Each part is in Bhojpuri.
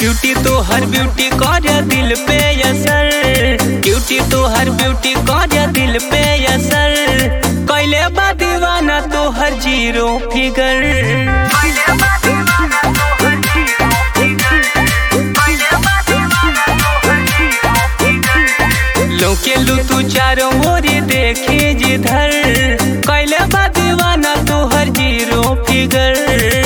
क्यूटी तो हर ब्यूटी कर दिल पे असर क्यूटी तो हर ब्यूटी कर दिल पे असर कैले बा दीवाना तो हर जीरो फिगर लोके लू तू चारों ओर देखे जिधर कैले बा दीवाना तो हर जीरो फिगर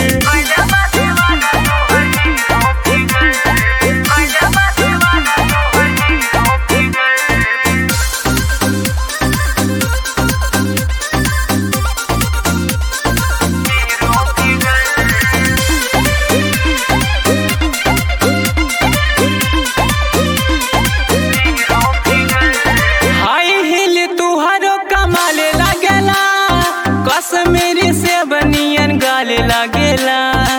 हाई हिल तुहारो कमाले लागेला कश्मीरी से बनियन गाले लागेला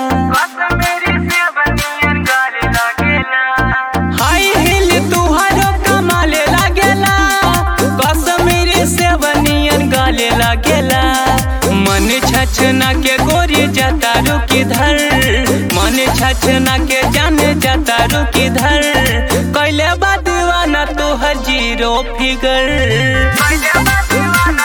हाई हिल तुहारो कमाले लागेला कश्मीरी से बनियन गाले लागेला मन छछना के गोरी जाता रुकी धर मन छछना के जाने जाता रुकी धर कैले बा दीवाना तोहर जीरो फिगर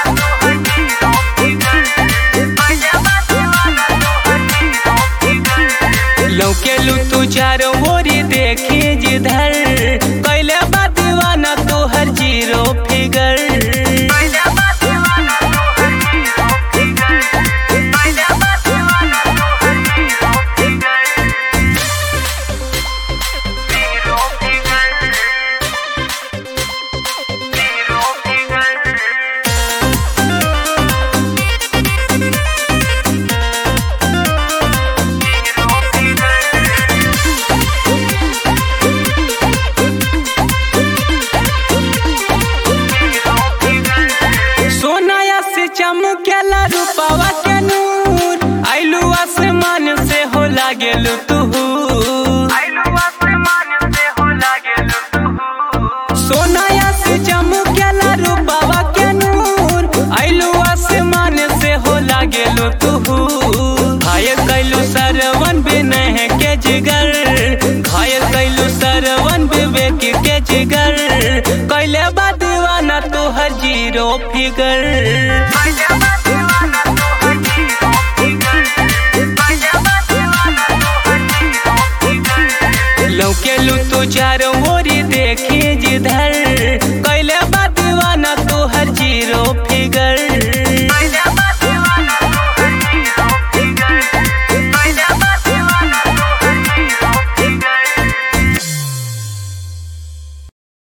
लौके लू तू चारों ओरी देखी जिधर कैले बा दीवाना तोहर जीरो फिगर सोनाया से चमकेला रूपावा के नूर आइलू आसमान से हो लागेलू तू सोनाया से चमकेला रूपावा के नूर आइलू आसमान से हो लागेलू तू घायल कैलू सरवन बिनह के जिगर घायल कैलू सरवन विवेक के जिगर कैले बा दीवाना तोहर जीरो फिगर लौके लू तू चारों ओरी देखी जिधर